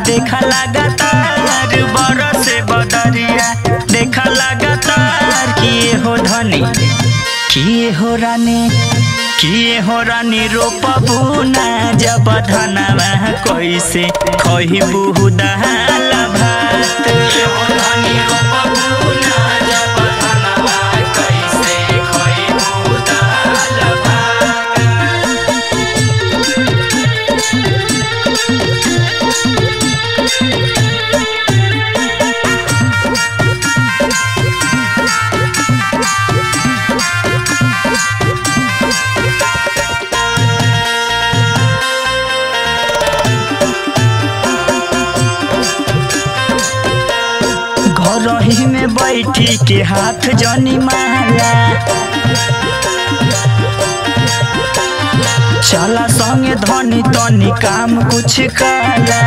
देखा लगातार बरस बदरिया देखा लगातार किए हो धनी किए हो रानी किए हो रानी रोपबू ना जब धनवा कैसे खहिबू दाल भात हो रानी रोपबू ना जब धनवा कैसे खहिबू दाल भात घर ही में बैठी के हाथ जनी माला चला संगे धनी तनी काम कुछ काला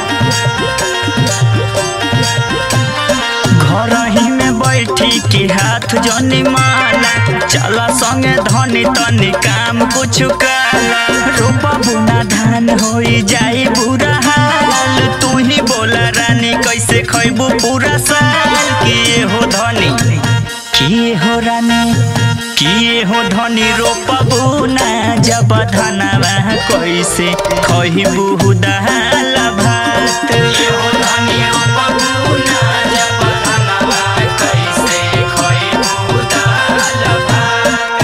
घर ही में बैठी के हाथ जनी माला चला संगे धनी तनी काम कुछ काला रोपा बुना धान होई जाई बुरा हाल तू ही बोला रानी कैसे खैबू पूरा साल किए हो धनी किए हो रानी किए हो धनी रोपबू ना जब धनवा कैसे खहिबू दाल भात हो धनी रोपबू ना जब धनवा कैसे खहिबू दाल भात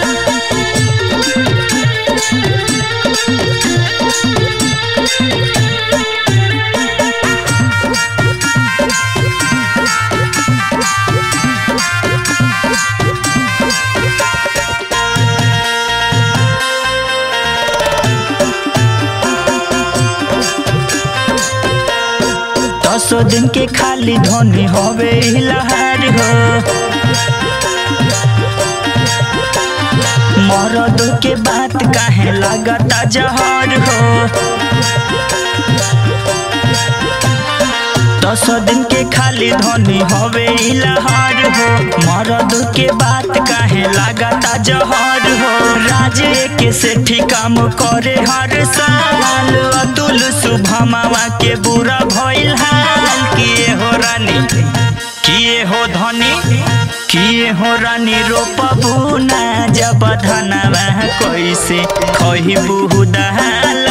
दसो दिन के खाली धोनी होवे लहार हो मरद के बात काहे लगता जहर हो दस दिन के खाली धोनी होवे लहार हो मरद के बात काहे लगता जहर हो राजे के सेठी काम करे हर साल अतुल शुभमावा के बुरा भइल हाल किए हो रानी किए हो धनी किए हो रानी रोपबू ना जब धनवा कैसे खहिबू दाल